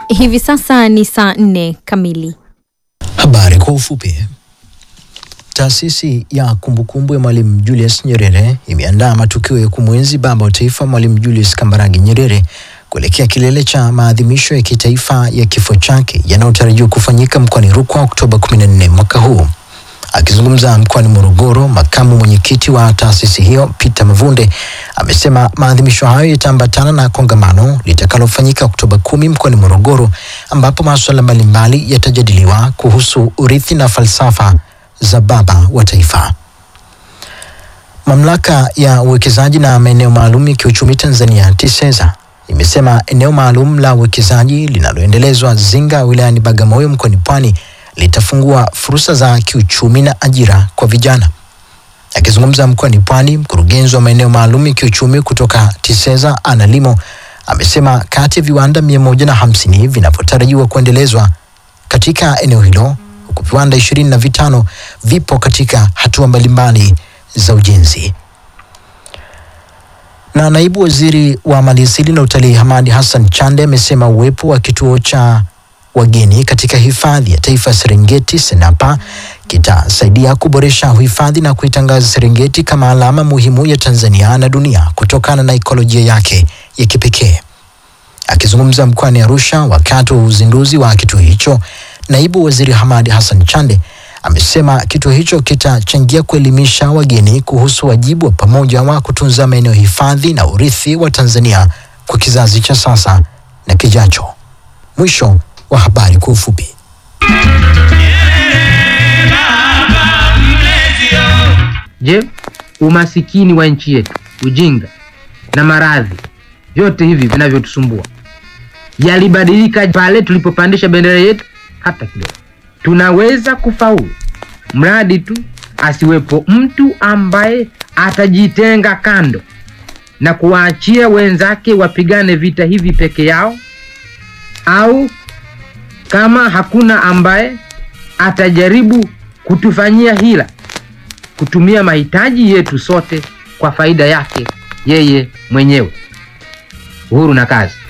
Hivi sasa ni saa nne kamili. Habari kwa ufupi. Taasisi ya kumbukumbu ya Mwalimu Julius Nyerere imeandaa matukio ya kumwenzi baba wa taifa Mwalimu Julius Kambarage Nyerere kuelekea kilele cha maadhimisho ya kitaifa ya kifo chake yanayotarajiwa kufanyika mkoani Rukwa Oktoba 14 mwaka huu. Akizungumza mkoani Morogoro, makamu mwenyekiti wa taasisi hiyo Peter Mavunde amesema maadhimisho hayo yataambatana na kongamano litakalofanyika Oktoba kumi mkoani Morogoro, ambapo masuala mbalimbali yatajadiliwa kuhusu urithi na falsafa za baba wa taifa. Mamlaka ya uwekezaji na maeneo maalum ya kiuchumi Tanzania TISEZA imesema eneo maalum la uwekezaji linaloendelezwa Zinga wilayani Bagamoyo mkoani Pwani litafungua fursa za kiuchumi na ajira kwa vijana. Akizungumza mkoani Pwani, mkurugenzi wa maeneo maalum ya kiuchumi kutoka TISEZA Analimo amesema kati ya viwanda mia moja na hamsini vinavyotarajiwa kuendelezwa katika eneo hilo huku viwanda ishirini na vitano vipo katika hatua mbalimbali za ujenzi. Na naibu waziri wa maliasili na utalii Hamadi Hassan Chande amesema uwepo wa kituo cha wageni katika hifadhi ya taifa ya Serengeti Senapa kitasaidia kuboresha uhifadhi na kuitangaza Serengeti kama alama muhimu ya Tanzania na dunia kutokana na ekolojia yake ya kipekee. Akizungumza mkoani Arusha wakati wa uzinduzi wa kituo hicho, naibu waziri Hamadi Hassan Chande amesema kituo hicho kitachangia kuelimisha wageni kuhusu wajibu wa pamoja wa kutunza maeneo hifadhi na urithi wa Tanzania kwa kizazi cha sasa na kijacho. Mwisho wa habari kwa ufupi. Je, umasikini wa nchi yetu, ujinga na maradhi, vyote hivi vinavyotusumbua yalibadilika pale tulipopandisha bendera yetu hata kidogo? Tunaweza kufaulu mradi tu asiwepo mtu ambaye atajitenga kando na kuwaachia wenzake wapigane vita hivi peke yao, au kama hakuna ambaye atajaribu kutufanyia hila kutumia mahitaji yetu sote kwa faida yake yeye mwenyewe. Uhuru na kazi.